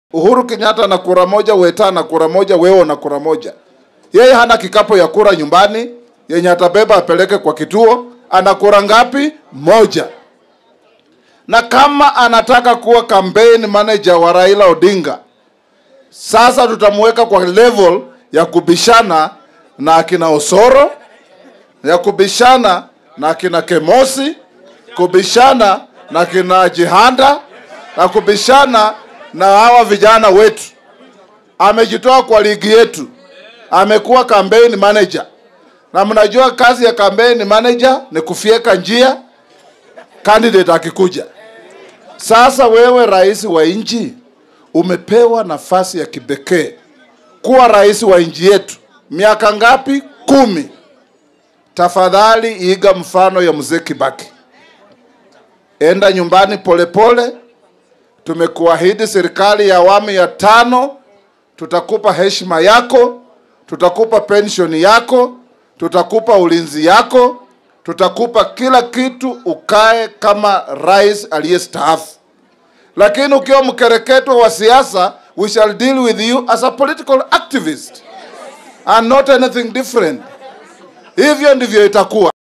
Uhuru Kenyatta na kura moja, Weta na kura moja, wewe na kura moja. Yeye hana kikapo ya kura nyumbani yenye atabeba apeleke kwa kituo. Ana kura ngapi? Moja. Na kama anataka kuwa campaign manager wa Raila Odinga, sasa tutamweka kwa level ya kubishana na akina Osoro, ya kubishana na akina Kemosi, kubishana na akina Jihanda na kubishana na hawa vijana wetu. Amejitoa kwa ligi yetu, amekuwa campaign manager, na mnajua kazi ya campaign manager ni kufyeka njia candidate akikuja. Sasa wewe rais wa nchi umepewa nafasi ya kipekee kuwa rais wa nchi yetu. Miaka ngapi? Kumi. Tafadhali iga mfano ya mzee Kibaki, enda nyumbani polepole pole. Tumekuahidi serikali ya awamu ya tano, tutakupa heshima yako, tutakupa penshoni yako, tutakupa ulinzi yako, tutakupa kila kitu, ukae kama rais aliyestaafu. Lakini ukiwa mkereketo wa siasa, we shall deal with you as a political activist and not anything different. Hivyo ndivyo itakuwa.